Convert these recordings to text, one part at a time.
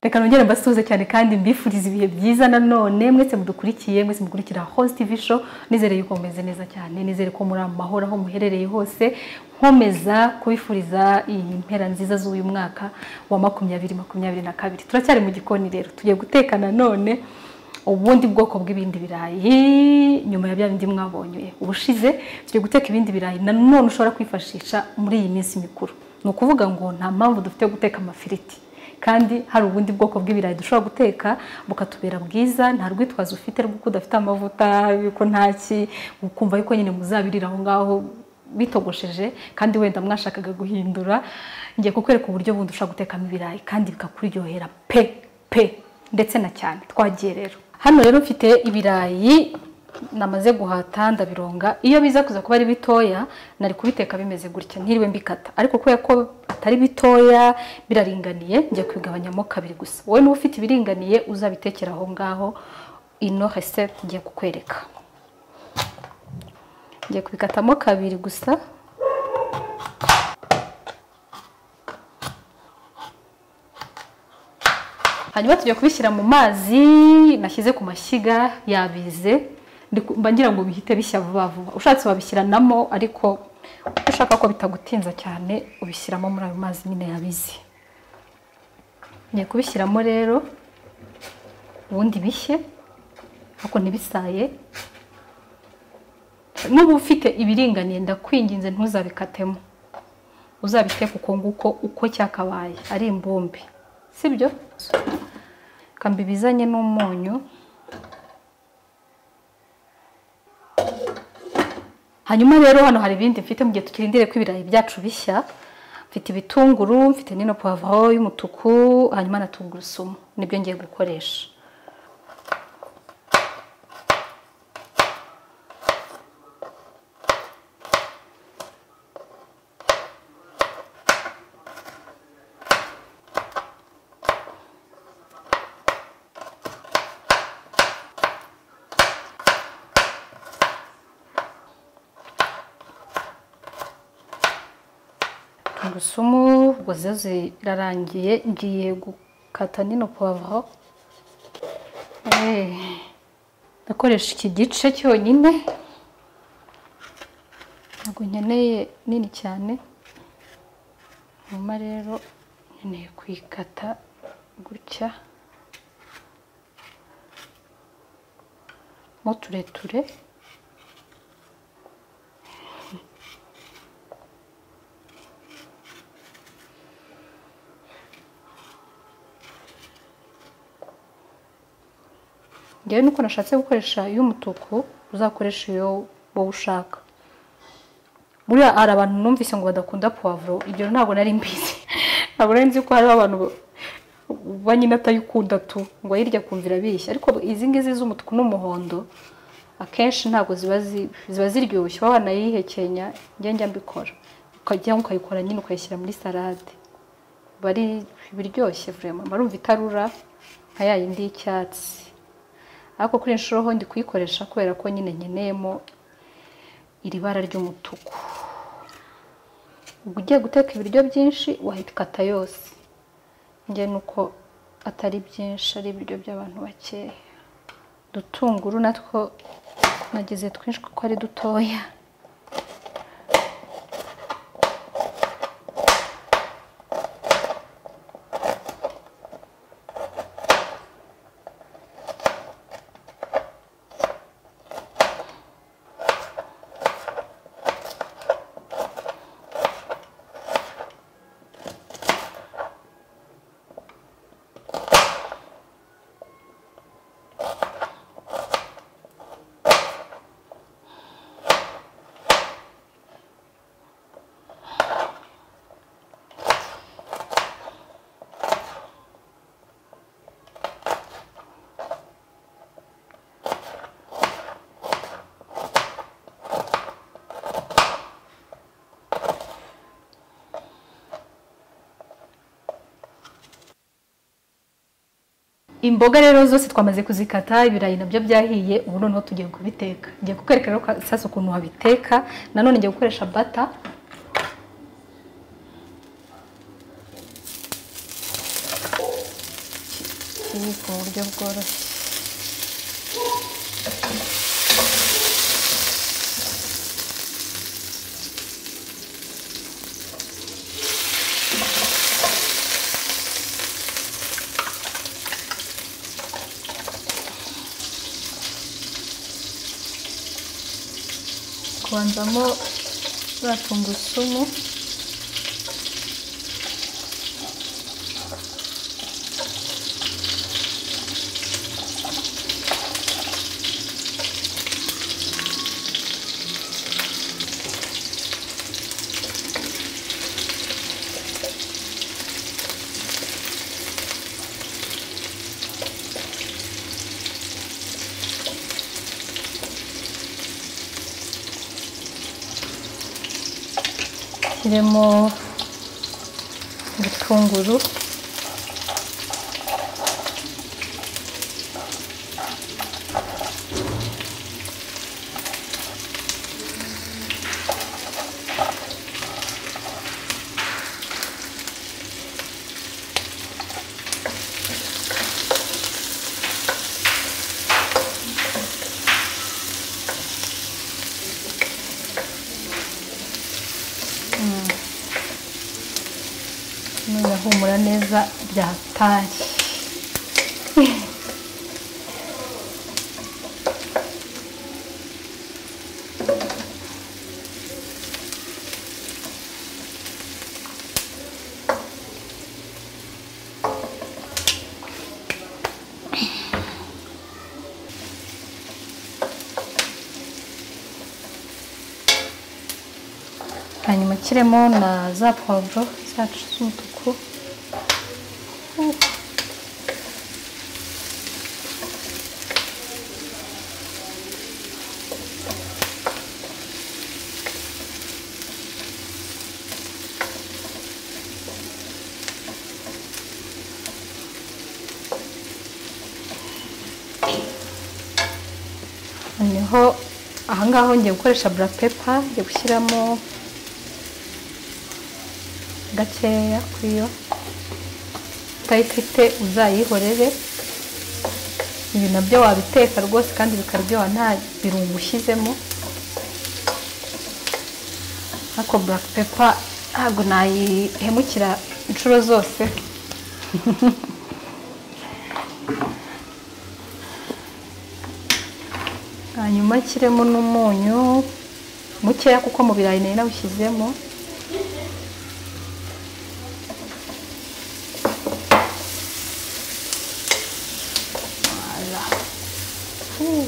reka nongere mbasuhuze cyane kandi mbifurize ibihe byiza nanone mwese mudukurikiye mwese mukurikira host tv show nizere yuko mumeze neza cyane nizere ko muri amahoro aho muherereye hose nkomeza kubifuriza iyi mpera nziza z'uyu mwaka wa makumyabiri makumyabiri na kabiri turacyari mu gikoni rero tugiye guteka nanone ubundi bwoko bw'ibindi birayi nyuma ya bya bindi mwabonye ubushize tugiye guteka ibindi birayi nanone ushobora kwifashisha muri iyi minsi mikuru ni ukuvuga ngo nta mpamvu dufite yo guteka amafiriti kandi hari ubundi bwoko bw'ibirayi dushobora guteka bukatubera bwiza nta rwitwazo ufite rw'uko udafite amavuta yuko ntaki ukumva yuko nyine muzabirira aho ngaho bitogosheje kandi wenda mwashakaga guhindura ngiye kukwereka uburyo bundi ushobora gutekamo ibirayi kandi bikakuryohera pe pe ndetse na cyane twagiye rero hano rero mfite ibirayi namaze guhata ndabironga iyo biza kuza kuba ari bitoya nari kubiteka bimeze gutya ntiriwe mbikata ariko kubera ko atari bitoya biraringaniye njya kubigabanyamo kabiri gusa wowe niba ufite ibiringaniye uzabitekera aho ngaho ino resete ngiye kukwereka ngiye kubikatamo kabiri gusa hanyuma tujya kubishyira mu mazi nashyize ku mashyiga yabize mba ngira ngo bihite bishya vuba vuba ushatse wabishyiranamo ariko ushaka ko bitagutinza cyane ubishyiramo muri ayo mazi nyine yabizi ngiye kubishyiramo rero ubundi bishye ariko ntibisaye n'ubu ufite ibiringaniye ndakwinginze ntuzabikatemo uzabiteka uko nguko uko cyakabaye ari imbumbi sibyo kambibizanye n'umunyu hanyuma rero hano hari ibindi mfite mu gihe tukirindire ko ibirayi byacu bishya mfite ibitunguru mfite n'ino pavuro y'umutuku hanyuma na tungurusumu nibyo ngiye gukoresha tungurusumu ubwo zo zirarangiye ngiye gukata nino pavuro ndakoresha iki gice cyonyine ntabwo nkeneye nini cyane nyuma rero nkeneye kuyikata gutya mo tureture ngewe nuko nashatse gukoresha iy'umutuku uzakoresha iyo wowe ushaka buriya hari abantu numvise ngo badakunda puwavuro ibyo ntabwo nari mbizi ntabwo nari nzi ko hariho abantu banyine atayikunda tu ngo ayirya kumvira bishya ariko izi ngizi z'umutuku n'umuhondo akenshi ntabwo ziba ziryoshye uba wanayihekenya njya mbikora ukajya ukayikora nyine ukayishyira muri salade bari ibiryoshye vurema barumva itarura nka ya yindi y'icyatsi ariko kuri inshuro ho ndi kuyikoresha kubera ko nyine nkeneyemo iri bara ry'umutuku ugiye guteka ibiryo byinshi wahita yose njye nuko atari byinshi ari ibiryo by'abantu bakeya dutunguru natwo nageze twinshi kuko ari dutoya imboga rero zose twamaze kuzikata ibirayi nabyo byahiye ubu noneho tugiye kubiteka ngiye kukwereka rero sasa ukuntu wabiteka nanone ngiye gukoresha bata ku buryo bworoshye kubanzamo za tungurusumu kiremo ibitunguru none humura neza byatashye hanyuma kiremo na za puwavuro zacu z'umutuku noneho ahangaha ngiye gukoresha black pepper ngiye gushyiramo gakeya kuri yo utayifite uzayihorere ibi nabyo wabiteka rwose kandi bikaryoha nta birungo ushyizemo ariko black pepper ntabwo nayihemukira inshuro zose hanyuma kiremo n'umunyu mukeya kuko mu birayi nari nawushyizemo Voila. Huh.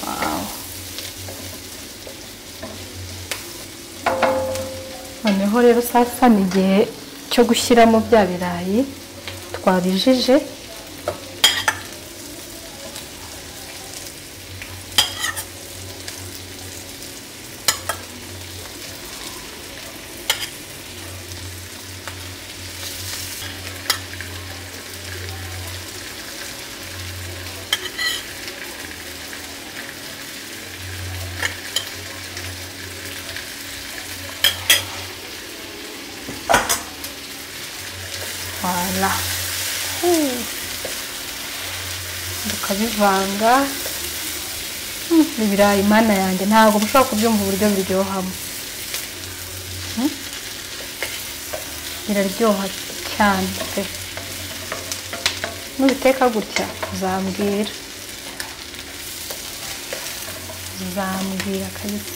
Wow. noneho rero sasa ni igihe cyo gushyiramo bya birayi twabijije voila Hmm. tukabivanga Hmm, ibirayi imana yanjye ntabwo mushobora kubyumva uburyo biryohamo Hmm. biraryoha cyane pe nubiteka gutya uzambwira uzambwira kabisa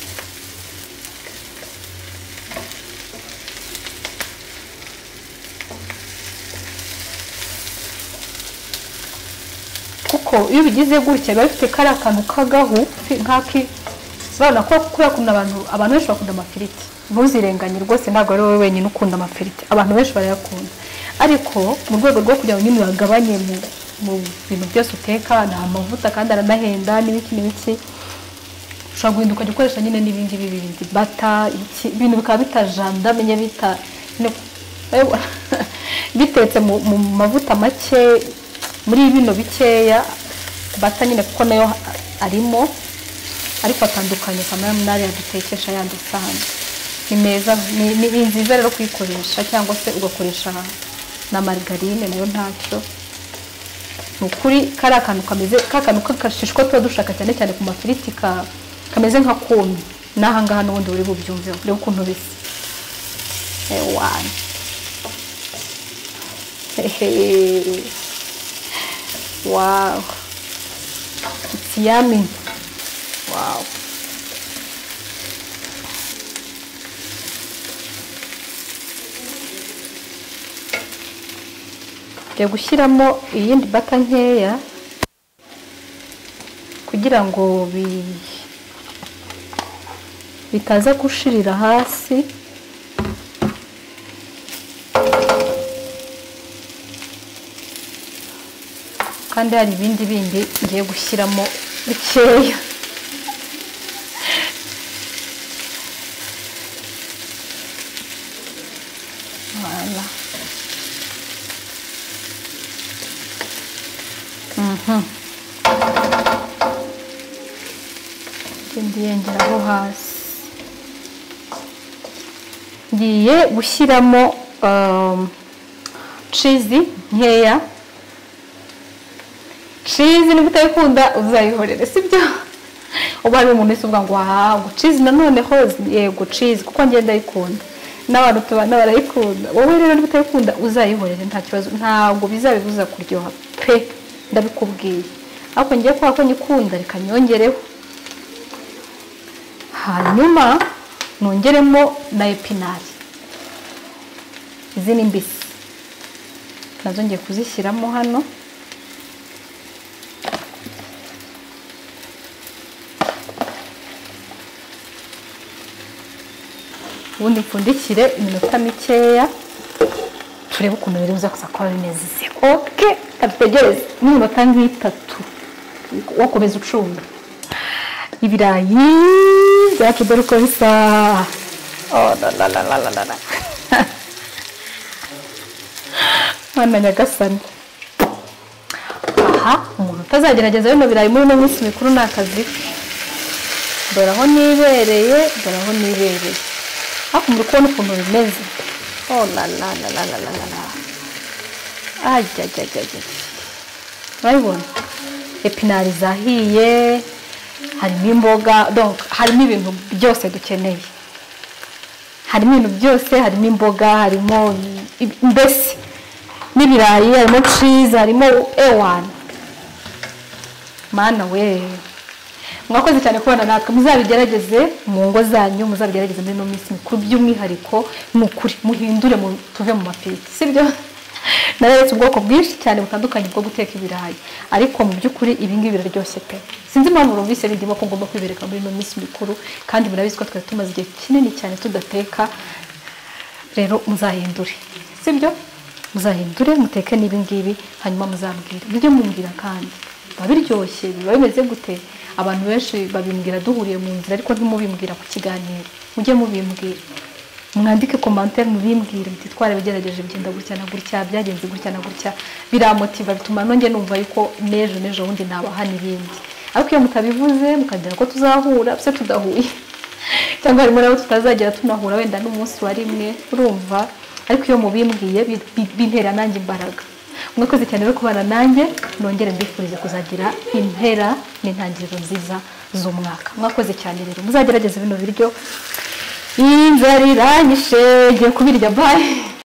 kuko iyo bigize gutya biba bifite kariya kantu k'agahu nk'aki urabona ko kubera ukuntu abantu abantu benshi bakunda amafiriti ntuzirenganye rwose ntabwo ari wowe wenyine ukunda amafiriti abantu benshi barayakunda ariko mu rwego rwo kugira ngo nyine uyagabanye mu mu bintu byose uteka ni amavuta kandi aranahenda n'ibiki n'ibiki ushobora guhinda ukajya ukoresha nyine n'ibindi bibindi bata iki ibintu bikaba bitajandamenye bita bitetse mu mu mavuta make muri bino bikeya bata nyine kuko nayo arimo ariko atandukanye kamera n'ariya dutekesha yandi asanzwe ni meza ni ni nziza rero kuyikoresha cyangwa se ugakoresha na marigarine nayo ntacyo ni ukuri kari akantu kameze k'akantu k'agashishwa tuba dushaka cyane cyane ku mafiriti ka- kameze nka kome n'aha ngaha n'ubundi buri bubyumveho reba ukuntu bisa ewani hehe wawu ikiyami wawu ngiye gushyiramo iyindi bata nkeya kugira ngo bi- bitaza gushirira hasi kandi hari ibindi bindi ngiye gushyiramo bikeya Voilà. ngenda yengeraho hasi ngiye gushyiramo um, cizi nkeya cizi niba utayikunda uzayihorere sibyo uba hari umuntu wese uvuga ngo wahabwa cizi nanoneho yego cizi kuko njye ndayikunda n'abantu tubana barayikunda wowe rero niba utayikunda uzayihorere nta kibazo ntabwo bizabibuza kuryoha pe ndabikubwiye ariko ngiye kubera ko nyikunda reka nyongereho hanyuma nongeremo na epinari izi ni mbisi nazo ngiye kuzishyiramo hano ubundi mpfundikire iminota mikeya turebe ukuntu biri buza kuza kuba bimeze oke kadutegereze n'iminota nk'itatu wakomeza ucunga ibirayi byacu dore uko bisa Oh, la, la, la, la, la, la, la. mwana nyagasani aha umuntu utazagerageza bino birayi muri ino minsi mikuru ni akazi ke dore aho nibereye dore aho nibereye haku muri kubona ukuntu bimeze Oh, la, la, la, la, la, la, la, la. ajyajyajyajya urabibona epinari zahiye harimo imboga donc harimo ibintu byose dukeneye harimo ibintu byose harimo imboga harimo i- mbese n'ibirayi harimo cizi harimo ewani mana we mwakoze cyane kubana natwe muzabigerageze mu ngo zanyu muzabigerageze muri ino minsi mikuru by'umwihariko ni ukuri muhindure mu- tuve mu mapeti sibyo nareretse ubwoko bwinshi cyane butandukanye bwo guteka ibirayi ariko mu by'ukuri ibi ngibi biraryoshye pe sinzi impamvu numvise bindimo ko ngomba kwibereka muri ino minsi mikuru kandi murabizi ko twari tumaze igihe kinini cyane tudateka rero muzahindure sibyo muzahindure muteke n'ibi ngibi hanyuma muzambwire nibyo mumbwira kandi biba biryoshye biba bimeze gute abantu benshi babimbwira duhuriye mu nzira ariko ntimubimbwira ku kiganiro mujye mubimbwira mwandike komantere mubimbwire muti twarabigerageje bigenda gutya na gutya byagenze gutya na gutya biramotiva bituma nongeye numva yuko n'ejo n'ejo bundi nabaha n'ibindi ariko iyo mutabivuze mukagira ko tuzahura se tudahuye cyangwa harimo n'abo tutazagera tunahura wenda n'umunsi wa rimwe urumva ariko iyo mubimbwiye bi- bi- bintera nanjye imbaraga mwakoze cyane rero kubana nanjye nongere mbifurize kuzagira impera n'intangiriro nziza z'umwaka mwakoze cyane rero muzagerageze bino biryo inzara iranyishe ngiye kubirya bayi